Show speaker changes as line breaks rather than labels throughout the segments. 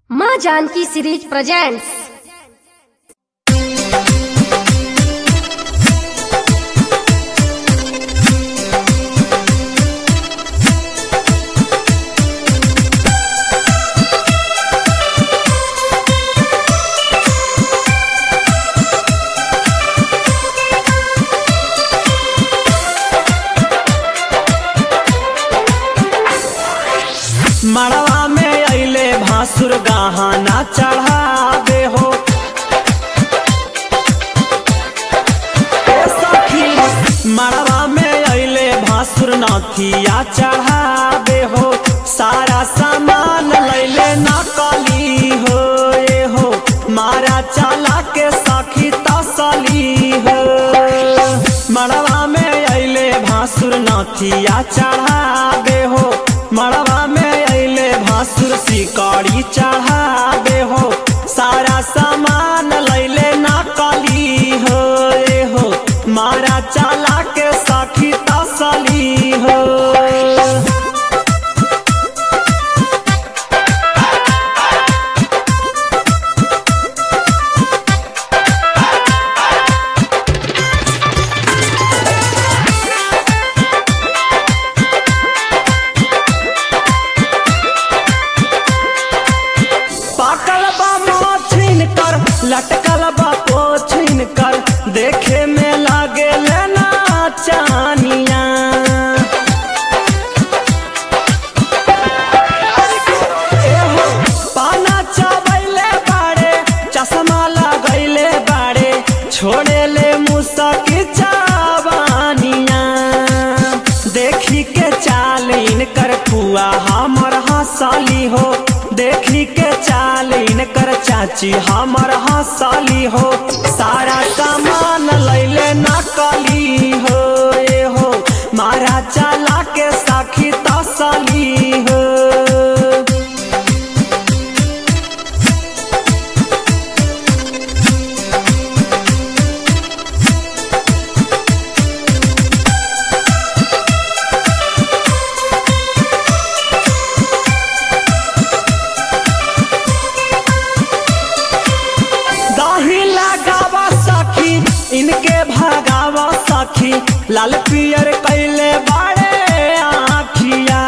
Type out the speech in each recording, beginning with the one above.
माँ Janaki series presents
मड़वा में अइले भासुर गहना चढ़ावे हो ए सखी मड़वा में अइले भासुर नथिया चढ़ावे हो सारा सामान लैले नकली हो ए हो मारा चला के सखी तसली हो मड़वा में अइले भासुर नथिया चढ़ावे हो मड़वा में अइले भासुर सिकड़ी चढ़ावे हो सारा सामान लैले नकली हो ए हो मारा चला के सखी तसली हो पाकल बा मोछिन कर लटकल बा पोछिन कर देखे में लागे लेना चानिया एहो, पाना चबैले बाड़े चश्मा लगैले बाड़े छोड़े ले मुसकी चाबानिया देखी के चाल इनकर फुआ हमर हंसली हो देखी के चाल इनकर चाची हमर हंसली हो सारा सामान लैले नकली हो ए हो मारा चला के साखी तसली हो दही लगावा सखी इनके भगावा सखी लाल पियर कैले बाड़े आखिया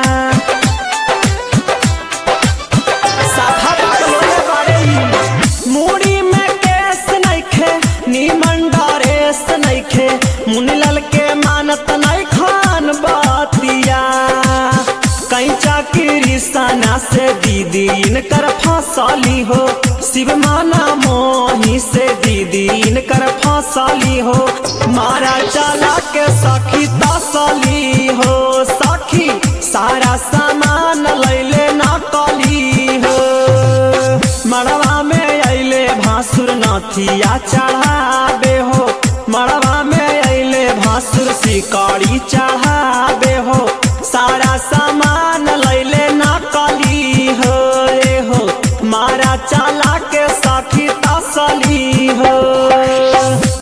साफा बकलोले बाड़े ई। मूड़ी में केस नइखे नीमन डरेस नइखे मुनिलाल के मानत नहीं खान बातिया कैचा की सना से दीदी इनकर फसली हो शिव माना मोही से दीदी इनकर फसली हो मारा चला के सखी तसली हो सखी सारा सामान लैले नकली हो मड़वा में अइले भासुर नथिया चढ़ावे हो मड़वा में अइले भासुर सिकड़ी चढ़ावे हो सारा सामान